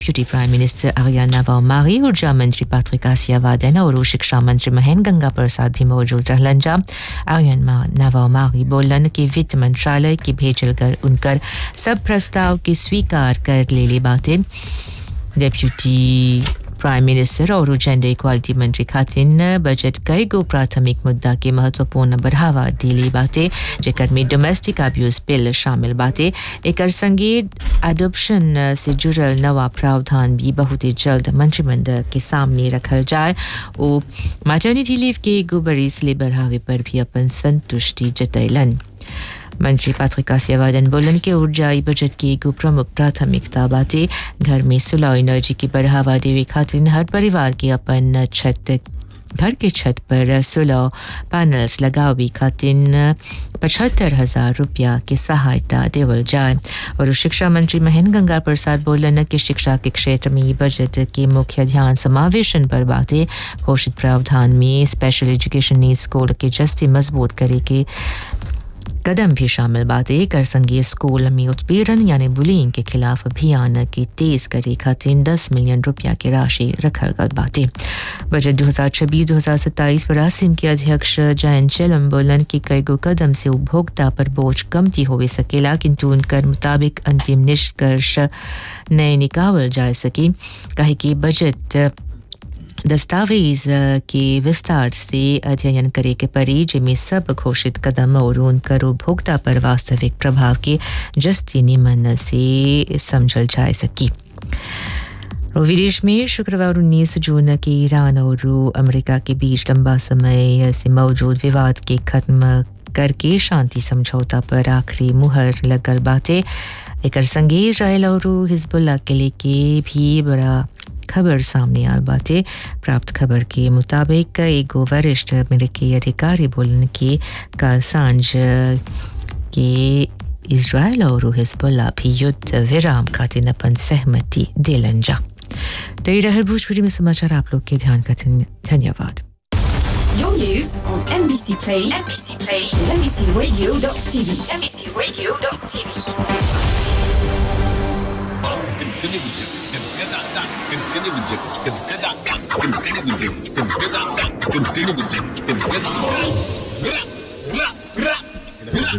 Deputy prime minister आर्याना वामारी ऊर्जा मंत्री पैट्रिक आसियावादन और शिक्षा मंत्री महेंद्र गंगा प्रसाद भी मौजूद रहलन जा आर्यन नवामारी बोलन कि वित्त मंत्रालय की भेजल कर उनकर सब प्रस्ताव की स्वीकार कर ले ली बातें डेप्यूटी प्राइम मिनिस्टर और जेंडर इक्वालिटी मंत्री खातिन बजट कई गो प्राथमिक मुद्दा के महत्वपूर्ण बढ़ावा दिली बातें जेकर में डोमेस्टिक अब्यूज बिल शामिल बातें एक संगे एडोप्शन से जुड़ल नवा प्रावधान भी बहुत ही जल्द मंत्रिमंडल के सामने रखल जाए ओ मैटर्निटी लीव के एगो बरिस ले बढ़ावे पर भी अपन संतुष्टि जतैलन मंत्री पत्रिका सेवादन बोलन के ऊर्जाई बजट की एगो प्रमुख प्राथमिकता बाटे घर में सोलर एनर्जी की बढ़ावा देवे खातिर हर परिवार के अपन छत घर के छत पर सोलर पैनल्स लगावे खातिर पचहत्तर हजार रुपया की सहायता देवल जाए और शिक्षा मंत्री महेंद्र गंगा प्रसाद बोलन कि शिक्षा के क्षेत्र में ये बजट के मुख्य ध्यान समावेशन पर बातें घोषित प्रावधान में स्पेशल एजुकेशन नीड स्कूल के जस्ती मजबूत करे के कदम भी शामिल बातें कर संघीय स्कूल में उत्पीड़न यानी बुलिंग के खिलाफ अभियान की तेज करे खातिर दस मिलियन रुपया की राशि रखल गल बातें बजट दो हजार छब्बीस दो हजार सत्ताईस पर आसिम के अध्यक्ष जयंत चेलम बोलन कि कई गो कदम से उपभोक्ता पर बोझ कमती हो सकेला किंतु उनकर मुताबिक अंतिम निष्कर्ष नए निकावल जा सके कहे कि बजट दस्तावेज के विस्तार से अध्ययन करे के परी जिनमें सब घोषित कदम और उनकर उपभोक्ता पर वास्तविक प्रभाव के जस्ती निमन से समझल जा सकी विदेश में शुक्रवार 19 जून के ईरान और अमेरिका के बीच लंबा समय से मौजूद विवाद के खत्म करके शांति समझौता पर आखिरी मुहर लगल बातें एक संगे इसराइल और हिजबुल्ला के लेके भी बड़ा खबर सामने आल बाटे प्राप्त खबर के मुताबिक एगो वरिष्ठ अमेरिकी अधिकारी बोलन कि कल सांझ के इसराइल और हिजबुल्ला भी युद्ध विराम खातिर अपन सहमति दिलन जा तो ये रहे भोजपुरी में समाचार आप लोग के ध्यान का धन्यवाद Your news on NBC Play, NBC Play, NBCRadio.tv, NBCRadio.tv. Rap, rap, rap.